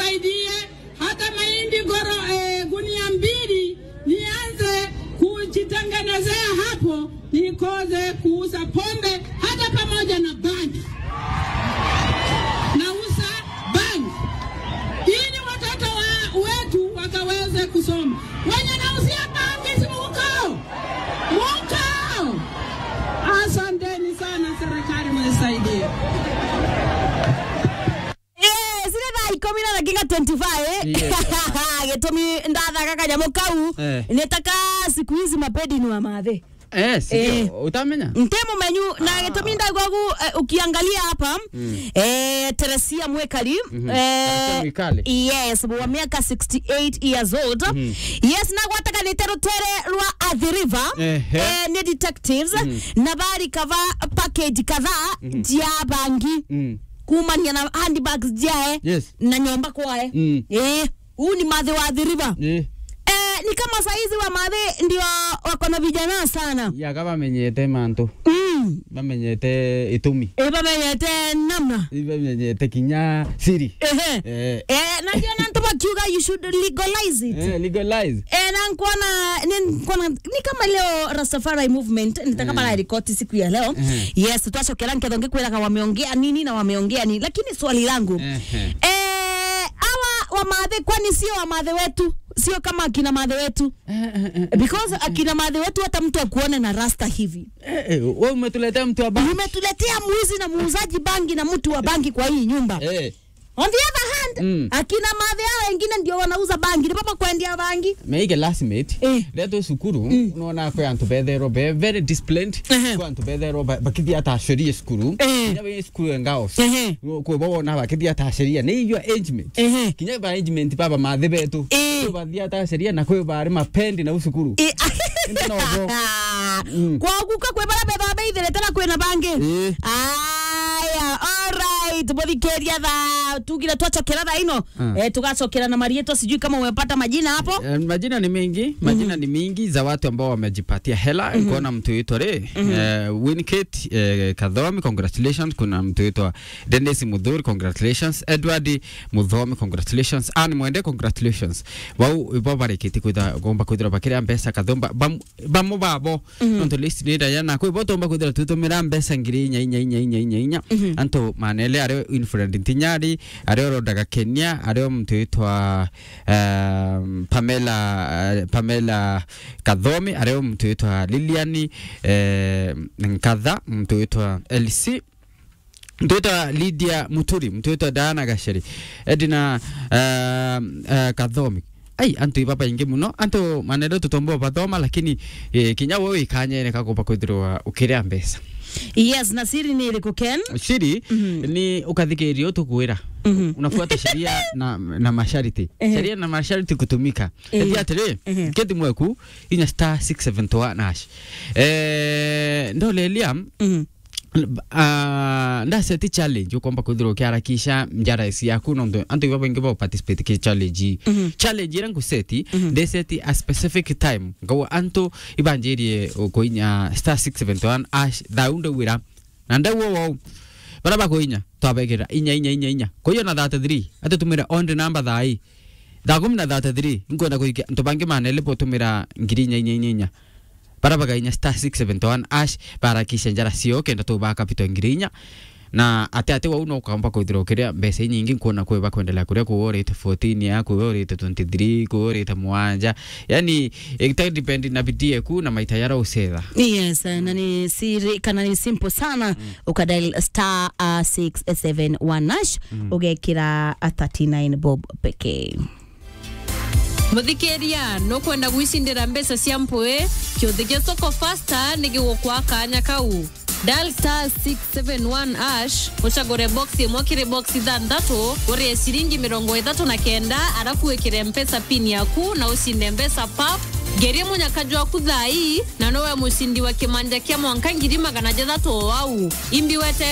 munisaidie hata mahindi goro eh, gunia mbili nianze kujitengenezea hapo, nikoze kuuza pombe hata pamoja na bangi. Nauza bangi ili watoto wa, wetu wakaweze kusoma. Wenye nauzia bangi si mukao mukao. Asanteni sana serikali, mnisaidie. Eh, zile thaa ikumi na dakika 25 Yes. gĩtũmi ndathaga kanyamũ kau Eh. nĩtaka siku hizi mapedi ni wa mathe Eh, sio. Eh. Utamenya? nte mumenyu na gĩtũmi ndagwagu eh, ukiangalia hapa eh, Teresia Mwekali Teresia Mwikali. yes wa miaka 68 years old yes nagwataganĩte rũtere rwa Athi River Ehe. eh, nĩ detectives na bari kava package kadhaa jia bangi Mm. kumania na handbags jae Yes. na nyomba kwae Mm. eh huu ni madhe wa Athi River Eh. eh, ni kama saizi wa madhe ndio wako na vijana sana yaga bamenyete mantu mm. bamenyete itumi eh, bamenyete namna bamenyete kinya siri Ehe. eh, Eh, na ndio nantu bakiuga you should legalize it eh, legalize Eh, na nkuona ni, nkuona, ni kama leo Rastafari movement nitakama na rikoti siku ya leo Mhm. yes twacokera nketho ngikwiraga wameongea nini na wameongea nini lakini swali langu Ehe. eh, awa wamadhe kwani sio wamadhe wetu sio kama akina madhe wetu Eh, eh, eh, because akina madhe wetu hata mtu akuone na rasta hivi eh, eh, wewe umetuletea mtu wa bangi umetuletea mwizi na muuzaji bangi na mtu wa bangi kwa hii nyumba eh on the other hand Mm. akina madhe hao wengine ndio wanauza bangi ni papa kwendia bangi meige lastmate Eh. reto cukuru nona kwe antu betherwo be very disciplined Ehe. kwe antu betherwo bakithia atacorie cukuru Eh. kinya be cukuru engaos Ehe. kwe bawona bakithia ataceria ni iyo arrangement Ehe. kinya ba arrangement baba mathe betu Eh. kwe bathia ataceria na kwe bari mapendi na ucukuru Eh, Indi no bo. Mm. kwaguka kwe bara betha beitherete na kwina bangi Eh. aya alright muthikeria tha tugire twacokera tha ino Ah. eh, tugacokera na marieto sijui kama umepata majina hapo Eh, majina ni mingi majina ni mingi za watu ambao wamejipatia hela mm kuona mtu yuitwa re eh, Winkate eh, Kathomi congratulations kuna mtu yuitwa Dennis Mudhuri congratulations Edward Muthomi congratulations Anne Mwende congratulations wau ibo barikiti kwitha gomba kwithira bakira mbeca kathomba bamo babo nonto list ni dayana kwi bo tomba kwithira tutumira mbeca ngiri inya inya inya inya inya inya anto manele ario influent tinyari ario rodaga Kenya ario mtu yuitwa um, Pamela uh, Pamela Kathomi ario mtu yuitwa Liliani eh, Nkatha mtu yuitwa LC mtu yuitwa Lydia Muturi mtu yuitwa Diana Gasheri Edina uh, uh, Kathomi ai antu ibaba ingi muno antu manendo tutombo bathoma lakini eh, kinya wewe ikanyere kagoba kwithirwa ukiria mbeca yes na siri ni iriku ken shiri ni ukathikiria utukwira unafuata sheria na, na masharti Ehe. sheria na masharti kutumika Ehe. eti atiri Ehe. keti mweku inya star 671 hash eh ndolelia Mhm. Uh, ndaseti challenge ukomba kwithirwa ukiharakisha njara isi yaku nondo antu iba baingi ba participate ki challenge challenge ira nguseti ndeseti a specific time ngawa antu ibanjirie kuinya star 671 ash daunde wira na ndawo wo bara bakuinya twabegera inya inya inya inya kuyo na 33 atutumira on the number thai thaa kumi na 33 nkwenda kuikia ntu bangi manele potumira ngiri inya inya inya inya bara bagainya star 671 ash barakisha njara cio kenda tu bakapito ngiri inya na ate ate wau no kamba kwithira ukiria mbeca nyingi nkuona kwe bakwendelea kuria kuorite 14 ya kuorite 23 kuorite mwanja yani ita depend na bidii yaku na maita yara usetha yes na ni siri kana ni simple sana ukadial star uh, 671 nash ugekira uh, 39 bob pekee muthikiria nukwenda gwicindira mbeca cia mpui kiuthi gia soko fasta nigigukwa kanya kau dial star 671 ash ucagure box imwe kiri box ithanthatu urie ciringi mirongo ithatu na kenda arafu wikire mpesa pin yaku na ucinde mbeca pap ngerie munyakaju waku thai na nowe mucindi wa kimanja kia mwanka ngiri magana jathatu o wau imbi wete